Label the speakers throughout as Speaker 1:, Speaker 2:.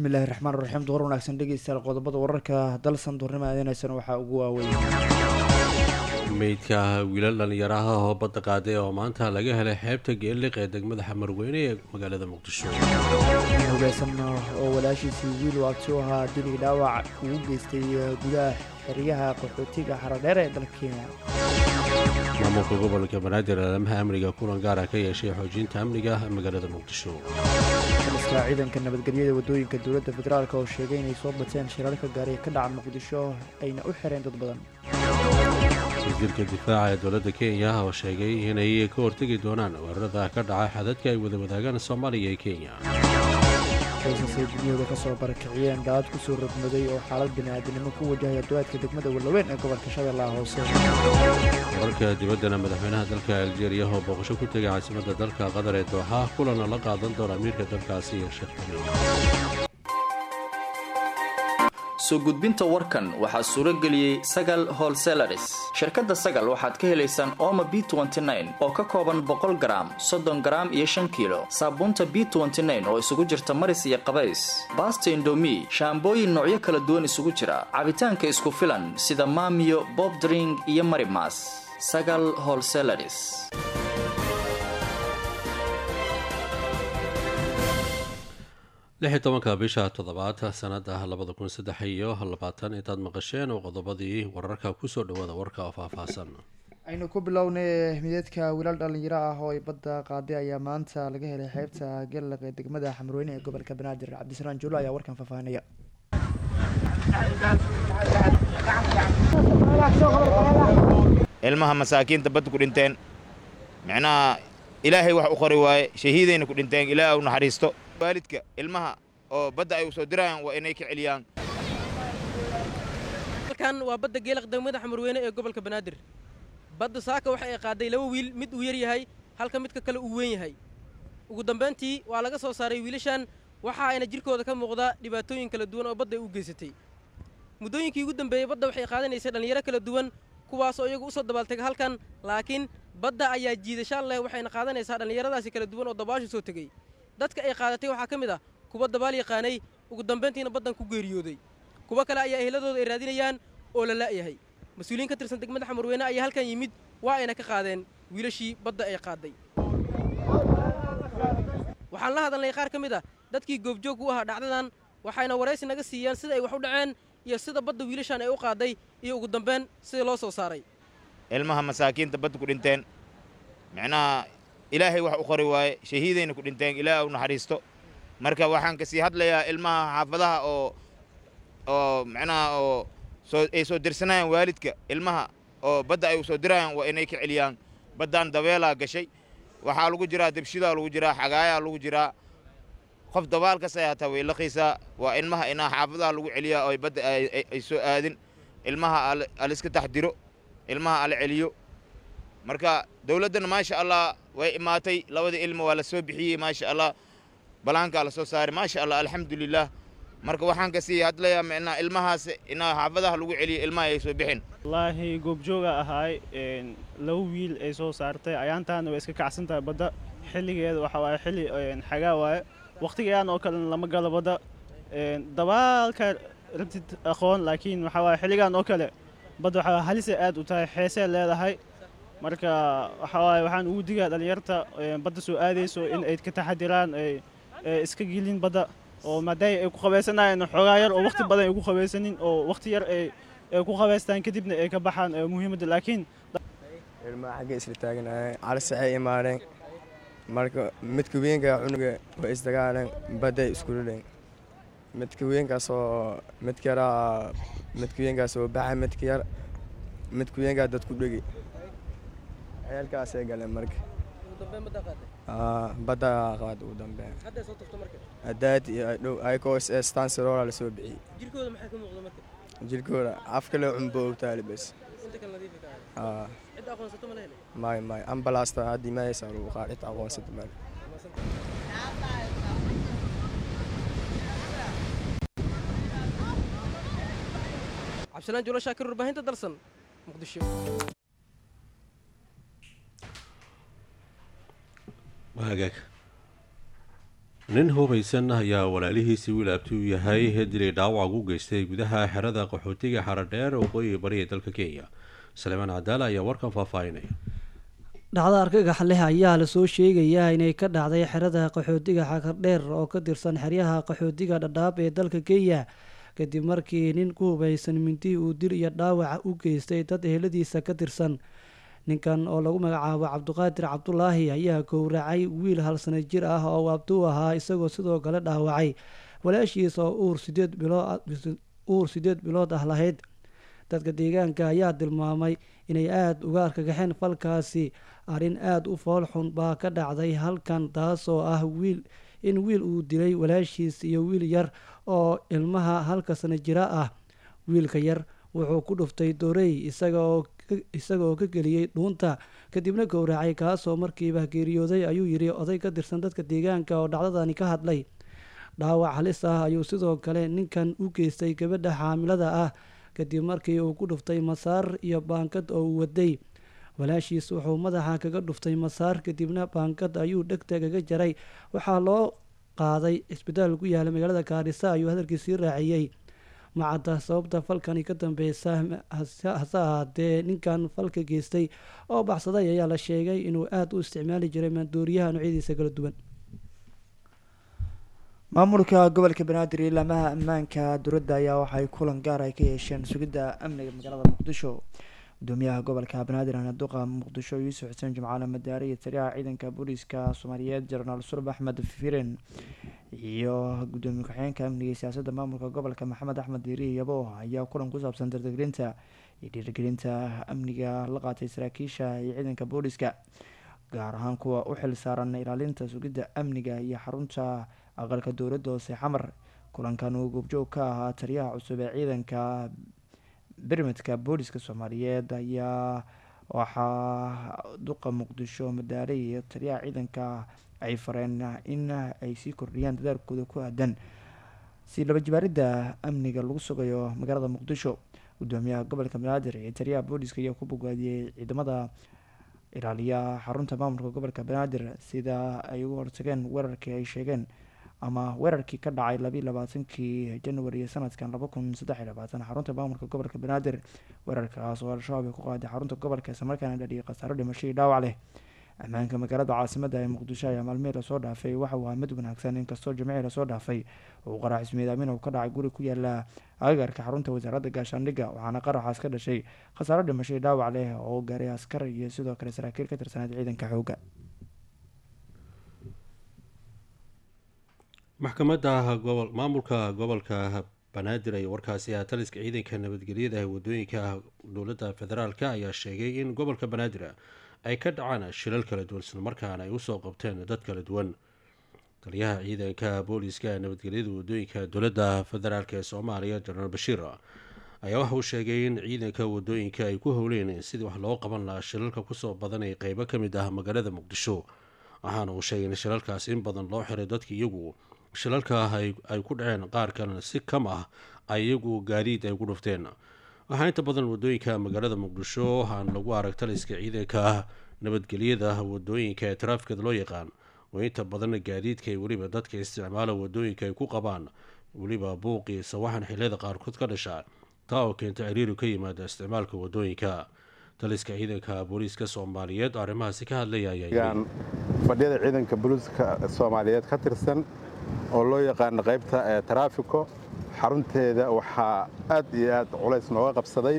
Speaker 1: bismillahi raxmaan raxiim duhur wanaagsan dhegeystayaal qodobada wararka dalsan duurnimo aadinaysan waxaa ugu waaweyn
Speaker 2: meydka wiilal dhallinyaraha oo badda qaaday oo maanta laga helay xeebta geelliq ee degmada xamarweyne ee magaalada muqdisho
Speaker 1: nin hogeysan oo walaashiisii wiil u agti u ahaa dilig dhaawac ugu geystay gudaha xeryaha qaxootiga xaradheer ee dalka kenya
Speaker 2: maamulka gobolka banaadir alamaha amniga kulan gaara ka yeeshay xoojinta amniga magaalada muqdisho
Speaker 1: taliska ciidanka nabadgelyada wadooyinka dowladda federaalk oo sheegay inay soo bateen shirarka gaari ka dhaca muqdisho ayna u xireen dad badan
Speaker 2: wasiirka difaaca ee dowladda kenya oo sheegay inay ka hortegi doonaan weerarada ka dhaca xadadka ay wada wadaagaan soomaaliya iyo kenya
Speaker 1: qoysasay guryahooda ka soo barakiciyeen daad ku soo rogmaday oo xaalad bini'aadanimo ku wajahaya duwaadka degmada wallaweyn ee gobolka shabeellaha hoose
Speaker 2: wararka dibaddana madaxweynaha dalka aljeeriya oo booqasho ku tegay caasimadda dalka qatar ee dooxa kulana la qaadan doona amiirka dalkaasi iyo sheekh tamiim
Speaker 3: soo gudbinta warkan waxaa suuro geliyey sagal holselaris shirkadda sagal waxaad ka helaysaan ooma b oo ka kooban boqol garaam soddon garaam iyo shan kiilo saabuunta b oo isugu jirta maris iyo qabays baasta indomi shaambooyin noocyo kala duwan isugu jira cabitaanka isku filan sida maamiyo bobdring iyo marimas sagal holselaris
Speaker 2: lix iyo tobanka bisha toddobaad sanada labada kun saddex iyo labaatan intaad maqasheen oo qodobadii wararka kusoo dhawaada warka oo faahfaahsan
Speaker 1: aynu ku bilownay mideedka wiilal dhalinyaro ah oo ay badda qaaday ayaa maanta laga helay xeebta geelaq ee degmada xamarweyne ee gobolka banaadir cabdisalaan juulo ayaa warkan faahfaahinaya
Speaker 4: ilmaha masaakiinta badda ku dhinteen micnaha ilaahay wax u qori waaye shahiidayna ku dhinteen ilaah u naxariisto waalidka ilmaha oo badda ay u soo dirayaan waa inay ka celiyaan
Speaker 5: halkan waa badda geelaq degmada xamarweyne ee gobolka banaadir badda saaka waxa ay qaaday laba wiil mid uu yar yahay halka midka kale uu weyn yahay ugu dambayntii waa laga soo saaray wiilashan waxa ayna jirkooda ka muuqda dhibaatooyin kala duwan oo badda ay u geysatay muddooyinkii ugu dambeeyey badda waxay qaadanaysay dhallinyaro kala duwan kuwaasoo iyagu usoo dabaaltega halkan laakiin badda ayaa jiidashaan leh waxayna qaadanaysaa dhallinyaradaasi kala duwan oo dabaashu soo tegey dadka ay qaadatay waxaa ka mid ah kuwa dabaal yaqaanay ugu dambayntiina baddan ku geeriyooday kuwo kale ayaa ehladooda ay raadinayaan oo la la'yahay mas-uuliyiin ka tirsan degmada xamarweyne ayaa halkan yimid waa ayna ka qaadeen wiilashii badda ay qaaday waxaan la hadalnay qaar ka mid ah dadkii goobjoog u ahaa dhacdadan waxayna waraysi naga siiyaan sida ay wax u dhaceen iyo sida badda wiilashan ay u qaaday iyo ugu dambayn sida loo soo saaray
Speaker 4: ilmaha masaakiinta badda ku dhinteen micnaha ilaahay wax u qori waaye shahiidayna ku dhinteen ilaah u naxariisto marka waxaan kasii hadlayaa ilmaha xaafadaha oo oo micnaha oo soo ay soo dirsanayaan waalidka ilmaha oo badda ay u soo dirayaan waa inay ka celiyaan baddaan dabeelaa gashay waxaa lagu jiraa debshidaa lagu jiraa xagaayaa lagu jiraa qof dabaalkas ay hataa way laqiisaa waa ilmaha inaa xaafadaha lagu celiyaa oo badda ay soo aadin ilmaha aliska taxdiro ilmaha ala celiyo marka dowladdana maasha allah way imaatay labada ilmo waa la soo bixiyey maasha allah balaankaa la soo saaray maasha allah alxamdulilah marka waxaan kasii hadlayaa micnaa ilmahaas inaa xaafadaha lagu celiyo ilmaha ay soo bixin
Speaker 6: wallaahi goobjooga ahaay laba wiil ay soo saartay ayaantaana way iska kacsan tahay badda xilligeeda waxa waaye xilli xagaa waaye wakhtigeedan oo kalena lama galo badda dabaalka rabtid aqoon laakiin waxaa waaye xilligan oo kale badda waxaa halisay aad u tahay xeesee leedahay marka waxaa waaye waxaan ugu digaa dhallinyarta badda soo aadayso in ay ka taxadiraan ay iska gelin badda oo maadaama ay ku qabaysanayeen xoogaa yar oo wakhti badan ay ku qabaysanin oo wakhti yar ay ku qabaystaan kadibna ay ka baxaan muhiimadda laakiin
Speaker 7: ilmaha xagga isla taaganaayeen calisaxay imaadeen marka midka weynka cunuga way isdagaaleen badday iskulileen midka weynkaasoo midka yaraa midka weynkaas oo baxa midka yar midka weynkaa dad ku dhegi ceelkaasay galeen marka badda qaad ugu dambeyn hadaad iyo dhow ayakoo stansirola la soo bixiyey
Speaker 5: jirkooda maxaa ka muuqda marka
Speaker 7: jirkooda afkale cunbo ogtaali bes
Speaker 5: inta kale nadiifa ka
Speaker 7: aa
Speaker 5: cid aqoonsato ma la helay
Speaker 7: may may ambalaasta haddii mahaysaa lagu qaad cid aqoonsata male
Speaker 5: cabdisalaan juulo shaakir warbaahinta dalsan muqdisho
Speaker 2: hagaag nin hubaysan ayaa walaalihiisii wilaabti u yahay dilay dhaawac u geystay gudaha xerada qaxootiga xaradheer waqooyi bariya dalka kenya saleemaan cadaala ayaa warkan faahfaahinaya
Speaker 8: dhacdo argagax leh ayaa lasoo sheegayaa inay ka dhacday xerada qaxootiga xakardheer oo ka tirsan xeryaha qaxootiga dhadhaab ee dalka kenya kadib markii nin ku hubaysan mintii uu dil iyo dhaawaca u geystay dad eheladiisa ka tirsan ninkan oo lagu magacaabo cabdiqaadir cabdulaahi ayaa gowracay wiil hal sana jir ah oo abtuu ahaa isagoo sidoo kale dhaawacay walaashiis oo uur sideed bilood uur sideed bilood ah lahayd dadka deegaanka ayaa tilmaamay inay aada uga argagaxeen falkaasi arrin aada u fool xun baa ka dhacday halkan taasoo ah wiil in wiil uu dilay walaashiis iyo wiil yar oo ilmaha halka sana jira ah wiilka yar wuxuu ku dhuftay doorey isagaoo isagaoo ka geliyey dhuunta kadibna gowracay kaasoo markiiba geeriyooday ayuu yidhi oday ka tirsan dadka deegaanka oo dhacdadani ka hadlay dhaawac halis ah ayuu sidoo kale ninkan u geystay gabadha xaamilada ah kadib markii uu ku dhuftay masaar iyo baankad oo uu waday walaashiis wuxuu madaxa kaga dhuftay masaar kadibna baankad ayuu dhegta kaga jaray waxaa loo qaaday isbitaal ku yaala magaalada gaarisa ayuu hadalkiisii raaciyey macadda sababta falkani ka dambeysa hase ahaatee ninkan falka geystay oo baxsaday ayaa la sheegay inuu aada u isticmaali jiray maandooriyaha noocyadiisa kala duwan
Speaker 1: maamulka gobolka banaadir iyo laamaha ammaanka dowladda ayaa waxay kulan gaar ay ka yeesheen sugidda amniga magaalada muqdisho gudoomiyaha gobolka banaadir anaduqa muqdisho yuusuf xuseen jimcaale madaare iyo taliyaha ciidanka booliiska soomaaliyeed jenaraal surb axmed firen iyo gudoomiye ku-xigeenka amniga iyo siyaasadda maamulka gobolka maxamed axmed diiri yabo ayaa kulan ku saabsan dardargelinta iyo dhiirigelinta amniga la qaatay saraakiisha iyo ciidanka booliiska gaar ahaan kuwa u xil saaran ilaalinta sugidda amniga iyo xarunta aqalka dowladda hoose xamar kulankan uu goobjoog ka ahaa taliyaha cusub ee ciidanka bermedka booliska soomaaliyeed ayaa waxaa duqa muqdisho madaare iyo taliyaha ciidanka ay fareen in ay sii kordhiyaan dadaalkooda ku aadan si laba jibaaridda amniga lagu sugayo magaalada muqdisho gudoomiyaha gobolka banaadir iyo taliyaha booliska ayaa ku bogaadiyey ciidamada ilaaliya xarunta maamulka gobolka banaadir sida ay uga hortageen weerarkii ay sheegeen ama weerarkii ka dhacay labiiy labaatankii january sanadkan laba kun saddex iyo labaatan xarunta maamulka gobolka banaadir weerarkaas oo al-shabaab ay ku qaaday xarunta gobolka islamarkaana dhadhiyay khasaaro dhimasho iyo dhaawac leh ammaanka magaalada caasimada ee muqdisho ayaa maalmihii lasoo dhaafay waxa uu ahaa mid wanaagsan inkastoo jimcihii lasoo dhaafay uu qarax ismiidaamin uu ka dhacay guri ku yaala agagarka xarunta wasaaradda gaashaandhigga waxaana qaraxaas ka dhashay khasaaro dhimasho iyo dhaawac leh oo gaaray askar iyo sidoo kale saraakiil ka tirsaneed ciidanka xoogga
Speaker 2: maxkamadda gobol maamulka gobolka banaadir ay warkaasi ah taliska ciidanka nabadgelyada ee wadooyinka dowladda federaalk ayaa sheegay in gobolka banaadir ay ka dhacaan shilal kala duwan islamarkaana ay usoo qabteen dad kala duwan taliyaha ciidanka booliiska nabadgelyada wadooyinka dowladda federaalk ee soomaaliya jenaraal bashiir ayaa waxa uu sheegay in ciidanka wadooyinka ay ku howleen sidii wax loo qaban lahaa shilalka kusoo badanay qeybo ka mid ah magaalada muqdisho waxaana uu sheegay in shilalkaas in badan loo xiray dadka iyagu shilalka ay ku dhaceen qaar kalena si kam ah ay iyagu gaadiid ay ku dhufteen waxaa inta badan wadooyinka magaalada muqdisho aan lagu arag taliska ciidanka nabadgelyada wadooyinka ee taraafikada loo yaqaan oo inta badan gaadiidka ay weliba dadka isticmaala wadooyinka ay ku qabaan weliba buuqii sawaxan xiliyada qaarkood ka dhasha taa oo keenta ciriiri ka yimaada isticmaalka wadooyinka taliska ciidanka booliiska soomaaliyeed oo arrimahaasi ka hadlaya ayaa
Speaker 9: fadhiyada ciidanka booliiska soomaaliyeed ka tirsan oo loo yaqaano qaybta ee taraafiko xarunteeda waxaa aad iyo aad culays nooga qabsaday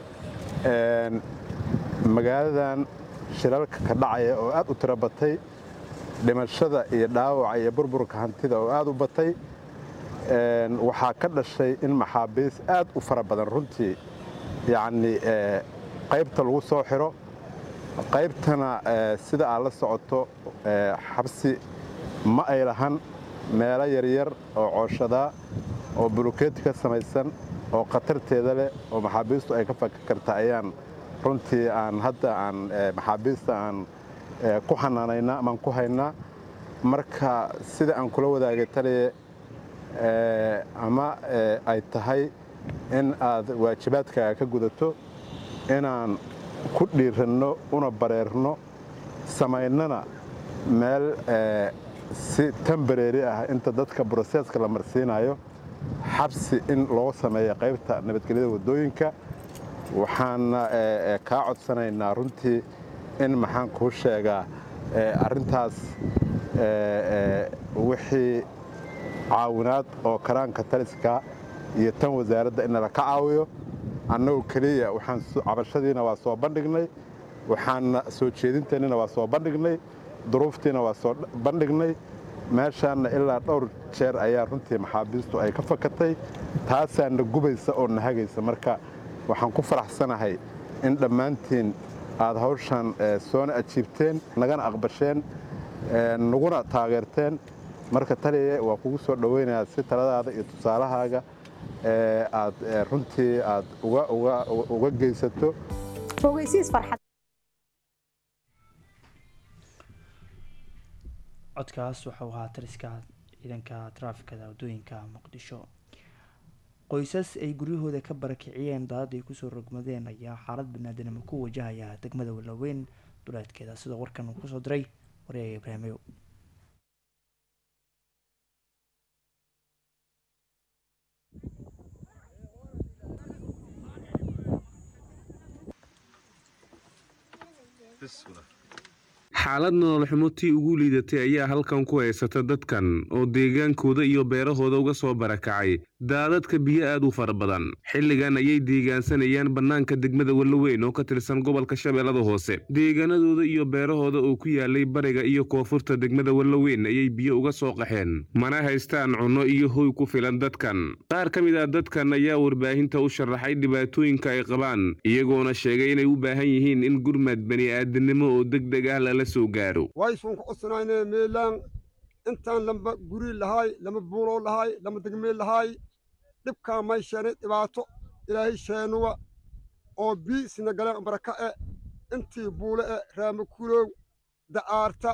Speaker 9: magaaladan shilalka ka dhacaya oo aad u tiro batay dhimashada iyo dhaawaca iyo burburka hantida oo aad u batay waxaa ka dhashay in maxaabiis aad u fara badan runtii yacnii qaybta lagu soo xiro qaybtana sida aad la socoto xabsi ma ay lahan meelo yaryar oo cooshadaa oo bulukeeti ka samaysan oo khatarteeda leh oo maxaabiistu ay ka faka karta ayaan runtii aan hadda aan maxaabiista aan ku xanaanaynaa amaan ku haynaa marka sida aan kula wadaagay taliye ama ay tahay in aad waajibaadkaaga ka gudato inaan ku dhiiranno una bareerno samaynana meel si tembareeri ah inta dadka broseeska la marsiinayo xabsi in loo sameeyo qaybta nabadgelyada waddooyinka waxaana kaa codsanaynaa runtii in maxaan kuu sheegaa arrintaas wixii caawinaad oo karaanka taliska iyo tan wasaaradda in nala ka caawiyo annagoo keliya waxaan cabashadiina waa soo bandhignay waxaana soo jeedinteennina waa soo bandhignay duruuftiina waa soo bandhignay meeshaanna ilaa dhowr jeer ayaa runtii maxaabiistu ay ka fakatay taasaana gubaysa oo nahagaysa marka waxaan ku faraxsanahay in dhammaantiin aad hawshan soona ajiibteen nagana aqbasheen naguna taageerteen marka taliye waa kugu soo dhoweynayaa si taladaada iyo tusaalahaaga aad runtii aad uga geysato
Speaker 1: codkaas waxau ahaa taliska ciidanka taraafikada waddooyinka muqdisho qoysas ay guryahooda ka barakiciyeen daadad ay kusoo rogmadeen ayaa xaalad banaadinimo ku wajahaya degmada walaweyn duleedkeeda sidoo warkan uu kusoo diray waryaga ibraahimow
Speaker 10: xaalad nolol xumo tii ugu liidatay ayaa halkan ku haysata dadkan oo deegaankooda iyo beerahooda uga soo barakacay daadadka biyo aad u fara badan xilligan ayay deegaansanayaan bannaanka degmada wallaweyn oo ka tirsan gobolka shabeellada hoose deegaanadooda iyo beerahooda oo ku yaalay bariga iyo koonfurta degmada wallaweyn ayay biyo uga soo qaxeen mana haystaan cunno iyo hoy ku filan dadkan qaar ka mid ah dadkan ayaa warbaahinta u sharaxay dhibaatooyinka ay qabaan iyagoona sheegay inay u baahan yihiin in gurmad bani'aadinimo oo degdeg ah lala soo gaaro
Speaker 11: waysuun ku codsanayne meelaan intaan lamba guri lahaay lama buuloo lahaay lama degmeel lahaay dhibkaa may sheenay dhibaato ilaahay sheenuwa oo bii sina galeen baraka e intii buule e raama kulow da'aarta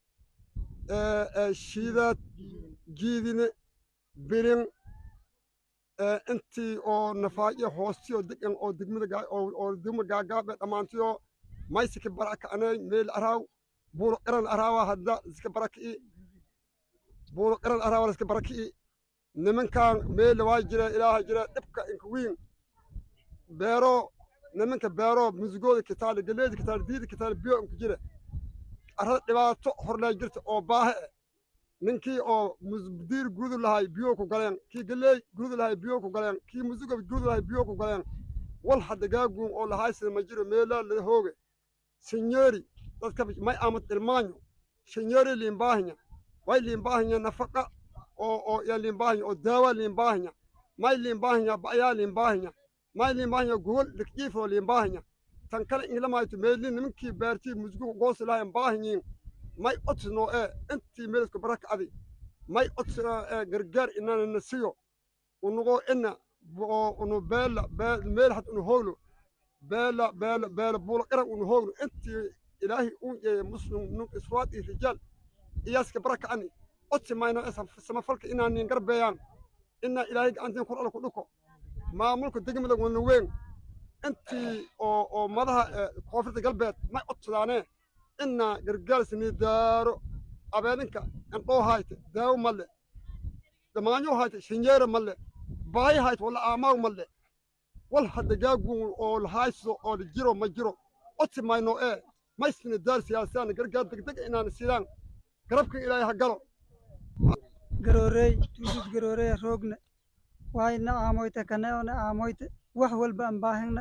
Speaker 11: shiidaad jiidine birin intii oo nafaayo hoostiyo degan oo degmada oo degma gaagaabe dhammaantiyo maysika baraka anay meel araaw buulo qiran araawa hadda iska baraki'i buulo qiran araawa iska baraki'i nimankan meel waa jira ilaaha jira dhibka inka wiin beero nimanka beero musigooda kitaale galeeda kitaale diida kitaale biyo inka jira arada dhibaato horlee jirta oo baahe e ninkii oo diir gurudu lahay biyo ku galeen kii galeey gurudu lahay biyo ku galeen kii musigo gurudu lahay biyo ku galeen wal hadda gaaguun oo lahaysida ma jiro meelaa lada hooge sinyori dadka may amad ilmaanyo sinyori liimbaahinya way liimbaahinya nafaqa oo oo ya liimbaahinya oo daawa liimbaahinya may liimbaahinya ba'yaa liimbaahinya may liimbaahinya gogol likjiifoo liimbaahinya tan kale ingilamayto meelin nimankii beertii musguga goosi lahayn baahinyiin may odsno ee intii meelisku baraka adi may odsno ee gargaar inana nasiyo unugoo ina oo unu beela meel had unu hoglo beela beela beela buulo qiran unu hoglo intii ilaahi uu yeeye muslim nun iswaad iyo rijaal iyaaska baraka ani odsi mayno samafalka inaa niin garbeeyaan inaa ilaahay gacantiin kor alla ku dhuko maamulka degmada wana weyn intii oo oo madaha koonfurta galbeed may odsadaanee inaa gargaarsini daaro abeedinka andhoo hayte daawo malle damaanyo hayte shinyeera malle baahi hayte wala aamaaw malle wal hadda gaaguun oo lahayso oo jiro ma jiro odsi mayno ee maysina daar siyaasaan gargaar degdeg inaan sidaan garabka ilaahay ha galo
Speaker 12: garoorey tuusud garoorey roogna wayna aamoyte kaneona aamoyte wax walba aan baahina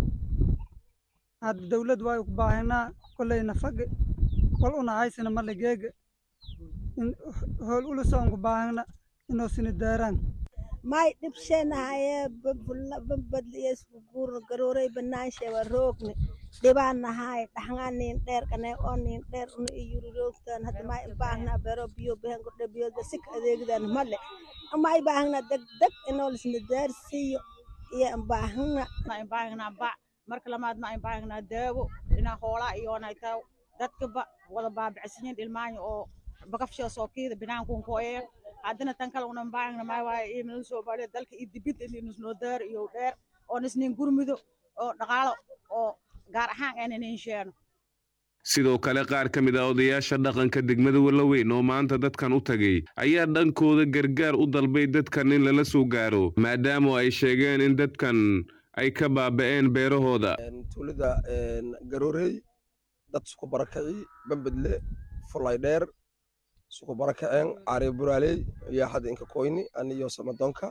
Speaker 12: hadda dawlad way ku baahinaa kollayna fage wal una haysina male geega hool ulusa aan ku baahina inoo sini daaraan
Speaker 13: may dhibsheenahaye babadliyeskuguur garoorey banaanshewa roogni dhibaanahay dhaxngaanin dheer kane oonin dheer una iyuri roogtaan hadda may baahna bero biyo behen gordhe biyo sik adeegdan male may baahna degdeg inoolisna daarsiiyo iyo baahna
Speaker 14: baahna ba marka lamaad ma baahna daawo ina hoolaa iyoonaytaa dadkaba wada baabicsanyin ilmaanya oo bakafshoo sookiida binaankuun koye haddana tan kale unan baahna maa waaye iimnala soo baadhe dalka iyo dibid inusnoo daar iyo dheer oo nisnin gurmido oo dhaqaalo oo gaar ahaan aynan insheeno
Speaker 10: sidoo kale qaar ka mid ah odayaasha dhaqanka degmada wallaweyn oo maanta dadkan u tagay ayaa dhankooda gargaar u dalbay dadkan in lala soo gaaro maadaama ay sheegeen in dadkan ay ka baaba'een beerahooda
Speaker 15: tuulada garoorey dad suku barakaci bambedle fulay dheer suku barakaceen caare buraaley iyo hadda inka koyni aniyo samadoonka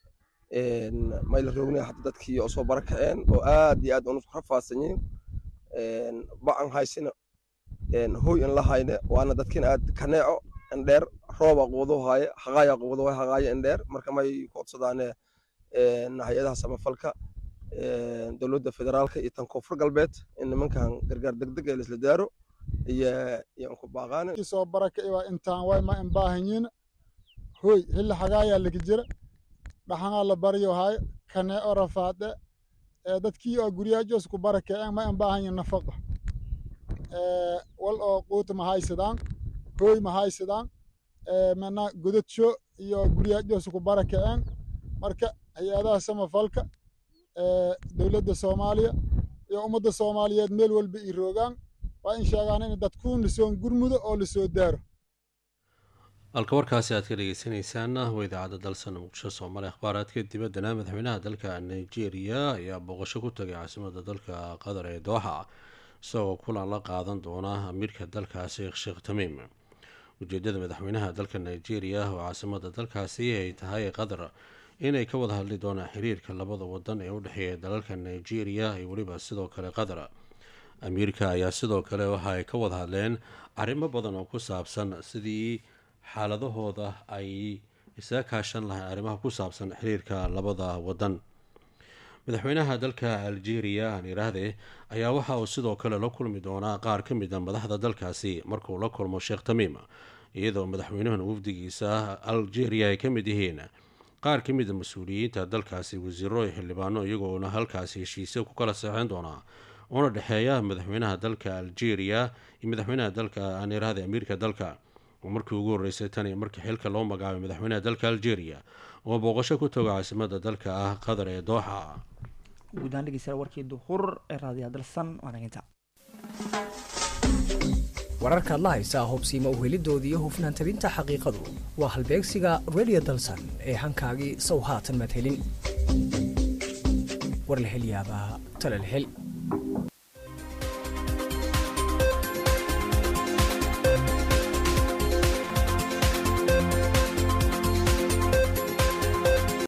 Speaker 15: mayla roogna hadda dadkii oo soo barakaceen oo aad iyo aad unusku rafaadsanyiin ba'an haysina hoy in la hayne waana dadkiina aad kaneeco indheer rooba quudo haaye haqaaya quudo way haqaaya indheer marka may koodsadaane hay-adaha samafalka dowladda federaalka iyo tan koonfur galbeed in nimankan gargaar degdeg ee laisla daaro iyo iyo ku baaqaane
Speaker 16: soo baraka waa intaan way ma imbaahanyiin hoy xilli hagaayaa lagi jira dhaxanaa la baryo haay kaneeco rafaade dadkii oo guryaajos ku barakaceen ma imbaahanyiin nafaqa wal oo quuta ma haysadaan hooy ma haysadaan mana godadsho iyo guryaajos ku barakaceen marka hay-adaha samafalka dowladda soomaaliya iyo ummadda soomaaliyeed meel walba ii roogaan waa in sheegaan in dadkuun lasoon gurmudo oo lasoo daaro
Speaker 2: halka warkaasi aad ka dhegeysaneysaan waa idaacadda dalsan muqdisho soomaaliya akhbaaraadka dibaddana madaxweynaha dalka nigeria ayaa booqasho ku tagay caasimada dalka qatar ee dooxa isagoo kulan la qaadan doona amiirka dalkaasi sheekh tamiim ujeedada madaxweynaha dalka nigeria oo caasimada dalkaasi ay tahay qatar inay ka wada hadli doonaan xiriirka labada wadan ee u dhexeeya dalalka nigeria iyo weliba sidoo kale qatar amiirka ayaa sidoo kale waxa ay ka wada hadleen arrimo badan oo ku saabsan sidii xaaladahooda ay isaga kaashan lahayn arrimaha ku saabsan xiriirka labada wadan madaxweynaha dalka algeria aan iraahde ayaa waxa uu sidoo kale la kulmi doonaa qaar ka mid a madaxda dalkaasi markuu la kulmo sheekh tamiim iyadoo madaxweynahan wafdigiisa algeria ay ka mid yihiin qaar ka mid a mas-uuliyiinta dalkaasi wasiiro iyo xildhibaano iyagoona halkaasi heshiisyo ku kala seexeyn doonaa una dhexeeya madaxweynaha dalka algeria iyo madaxweynaha dalka aan iraahde amiirka dalka oo markii ugu horreysay tan iyo markii xilka loo magacaabay madaxweynaha dalka algeria oo booqasho ku tago caasimada dalka ah qatar ee dooxa
Speaker 1: guudaan dhegeystayaal warkii duhur ee raadiyaha dalsan waanaginta
Speaker 17: wararkaad la haysaa hubsiima uhelidooda iyo hufnaan tabinta xaqiiqadu waa halbeegsiga radio dalsan ee hankaagii sow haatan madhelin war la hel yaabaa tala la hel